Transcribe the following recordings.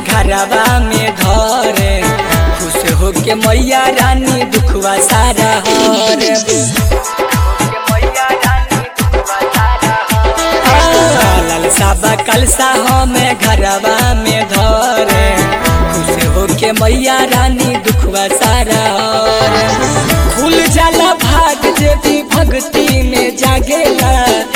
घरवा में धरे खुश होके मैया रानी दुखवा सारा हरे लालसा कलसा हमें घरवा में धरे खुश होके मैया रानी दुखवा सारा हरे खुल जाला भाग जे भी भक्ति में जागेला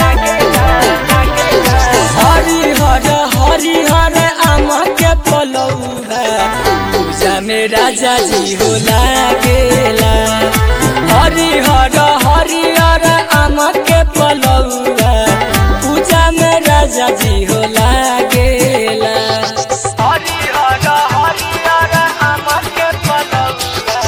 हरि हर हरि हर आम के पलौहा पूजा में राजा जी हो लागेला हरि हर हरि हर आम के पलौहा पूजा में राजा जी हो लागेला हरि हर हरि हर आम के पलौहा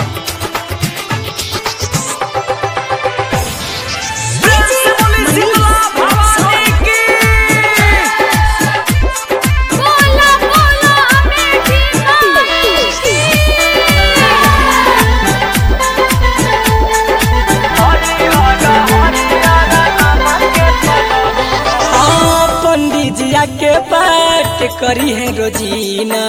बोला बोला अमेठी हाँ, पंडित जिया के पाठ करी है रोजीना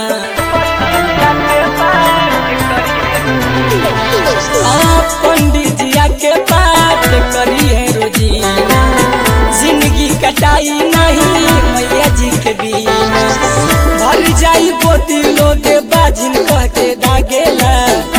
हाँ, पंडित जिया के पाठ करी है रोजीना जिंदगी कटाई नहीं मैया जी के बिना भर जाई गोदी लोग बाजिन कह के दागेला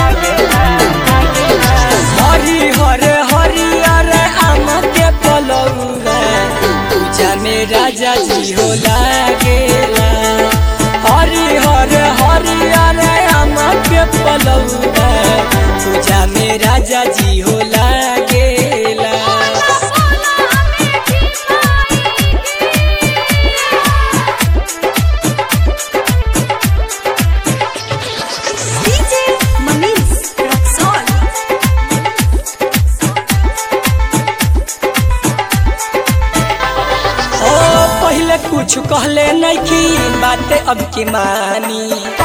हरि हरे हरि हरे आम के पलौआ पूजा में राजा जी हो लागेला हरि हरे हरि हरे आम के पलौआ पूजा में राजा जी हो लागेला डीजे मनीष रक्सौल ओ पहले कुछ कहले नहीं की बातें अब की मानी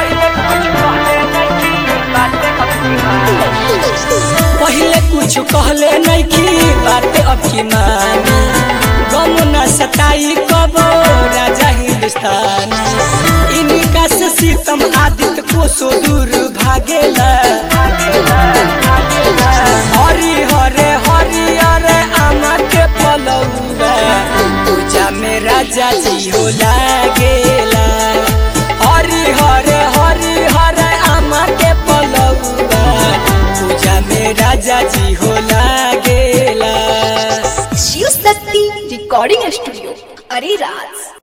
पहले कुछ कहले नहीं की बातें अब की मानी गम न सताई कबो राजा हिंदुस्तानी इनका से सीतम आदित्य को सो दूर भागेला हरि हरे हरि हरे आमा के पलौआ पूजा में राजा जी हो लागेला हरि हरे हरि हरे आमा के पलौआ पूजा में राजा जी हो लागेला शिव शक्ति रिकॉर्डिंग स्टूडियो अरे राज